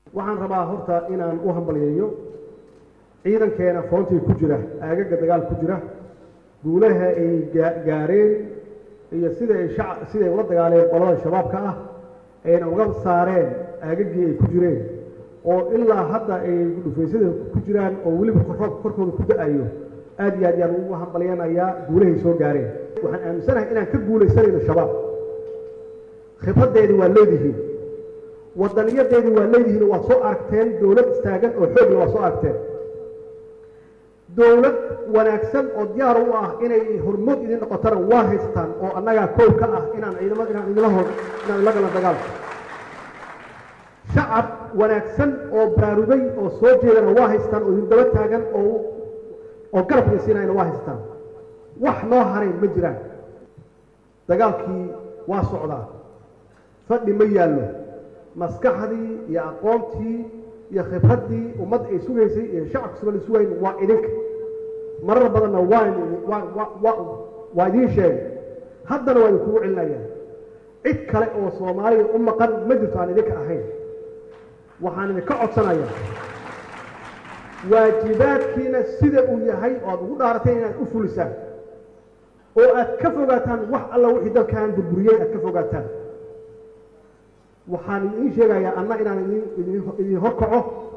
waxaan rabaa horta inaan u hambalyeeyo ciidankeena foontii ku jira aagaga dagaal ku jira guulaha ay gaareen iyo sida ay shaca siday ula dagaaleen qolada shabaabka ah ayna uga saareen aagagii ay ku jireen oo ilaa hadda ay dhufaysyada ku jiraan oo weliba roobka korkooda ku da-ayo aad iyo aad yaan ugu hambalyanayaa guulahay soo gaareen waxaan aaminsanahay inaan ka guulaysanayno shabaab khibraddeedii waa leedihiin wadaniyadeedii waa leedihiin waad soo aragteen dowlad istaagan oo xoogla waa soo aragteen dowlad wanaagsan oo diyaar u ah inay hormood idin noqotana waa haysataan oo annagaa koow ka ah inaan ciidamada inaan idinla hor inaan idinla galan dagaalka shacab wanaagsan oo baraarugay oo soo jeedana waa haystaan oo idin daba taagan oo oo garab idin siinayana waa haystaan wax noo harayn ma jiraan dagaalkii waa socdaa fadhi ma yaallo maskaxdii iyo aqoontii iyo khibraddii ummadda ay sugaysay iyo shacabka sugan ay sugayn waa idinka marar badanna waa waa idiin sheegay haddana waa idinkugu celinayaan cid kale oo soomaaliya u maqan ma jirto aan idinka ahayn waxaan idinka codsanayaa waajibaadkiina sida uu yahay oo aad ugu dhaarateen inaad u fulisaan oo aad ka fogaataan wax alla wixii dalkan burburiyey aad ka fogaataan waxaan idiin sheegayaa anna inaan idin idin horkaco